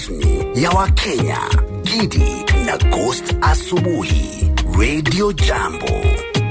ya Wakenya, Gidi na Ghost Asubuhi, Radio Jambo.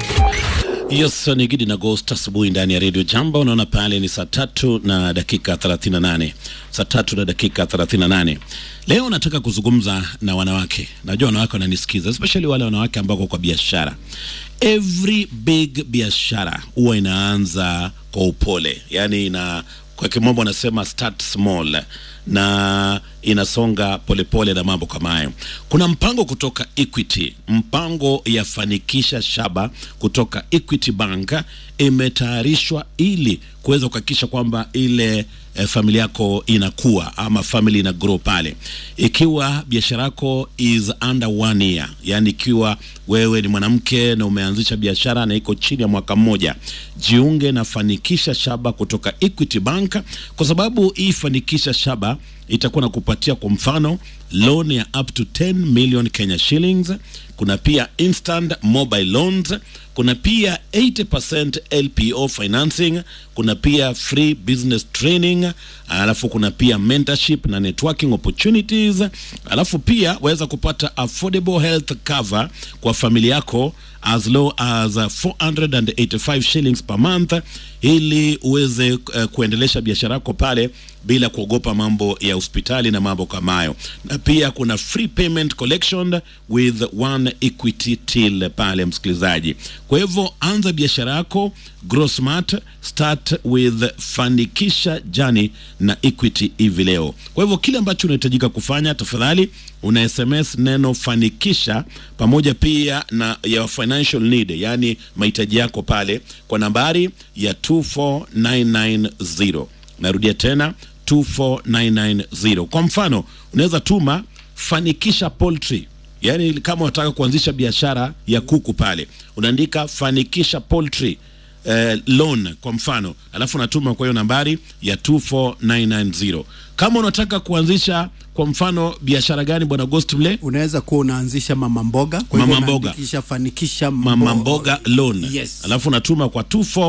Yes, ni Gidi na Ghost asubuhi ndani ya Radio Jambo. Unaona pale ni saa tatu na dakika 38, saa tatu na dakika 38. Leo nataka kuzungumza na wanawake. Najua wanawake wananisikiza, especially wale wanawake ambao kwa biashara. Every big biashara huwa inaanza kwa upole, yani ina kwa kimombo wanasema start small na inasonga polepole pole na mambo kama hayo. Kuna mpango kutoka Equity, mpango ya fanikisha shaba kutoka Equity Bank imetayarishwa ili kuweza kuhakikisha kwamba ile eh, familia yako inakuwa ama family ina grow pale. Ikiwa biashara yako is under one year, yani ikiwa wewe ni mwanamke na umeanzisha biashara na iko chini ya mwaka mmoja, jiunge na fanikisha shaba kutoka Equity Bank, kwa sababu hii fanikisha shaba itakuwa na kupatia kwa mfano loan ya up to 10 million Kenya shillings. Kuna pia instant mobile loans, kuna pia 80% LPO financing, kuna pia free business training, alafu kuna pia mentorship na networking opportunities, alafu pia waweza kupata affordable health cover kwa familia yako as low as 485 shillings per month ili uweze uh, kuendelesha biashara yako pale bila kuogopa mambo ya hospitali na mambo kama hayo. Na pia kuna free payment collection with one equity till pale, msikilizaji. Kwa hivyo anza biashara yako, grow smart, start with fanikisha jani na Equity hivi leo. Kwa hivyo kile ambacho unahitajika kufanya, tafadhali una SMS neno fanikisha pamoja pia na ya financial need, yani mahitaji yako pale kwa nambari ya 24990. Narudia tena 24990. Kwa mfano unaweza tuma fanikisha poultry, yaani kama unataka kuanzisha biashara ya kuku pale, unaandika fanikisha poultry eh, loan kwa mfano, alafu unatuma kwa hiyo nambari ya 24990. Kama unataka kuanzisha kwa mfano biashara gani, bwana Ghost Mle? unaweza kuwa unaanzisha mama mboga kwa Mama hivyo mboga. unaandikisha fanikisha mama mbo- mboga loan Yes. alafu unatuma kwa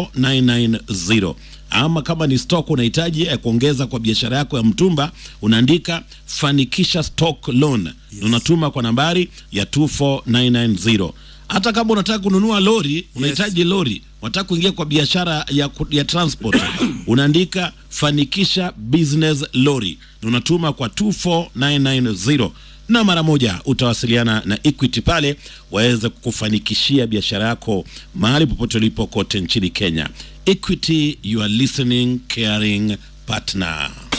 24990 ama kama ni stock unahitaji ya kuongeza kwa biashara yako ya mtumba unaandika fanikisha stock loan yes. unatuma kwa nambari ya 24990 hata kama unataka kununua lori unahitaji lori unataka kuingia kwa biashara ya, ku- ya transport unaandika fanikisha business lori na unatuma kwa 24990 na mara moja utawasiliana na Equity pale waweze kufanikishia biashara yako mahali popote ulipo kote nchini Kenya. Equity, you are listening caring partner.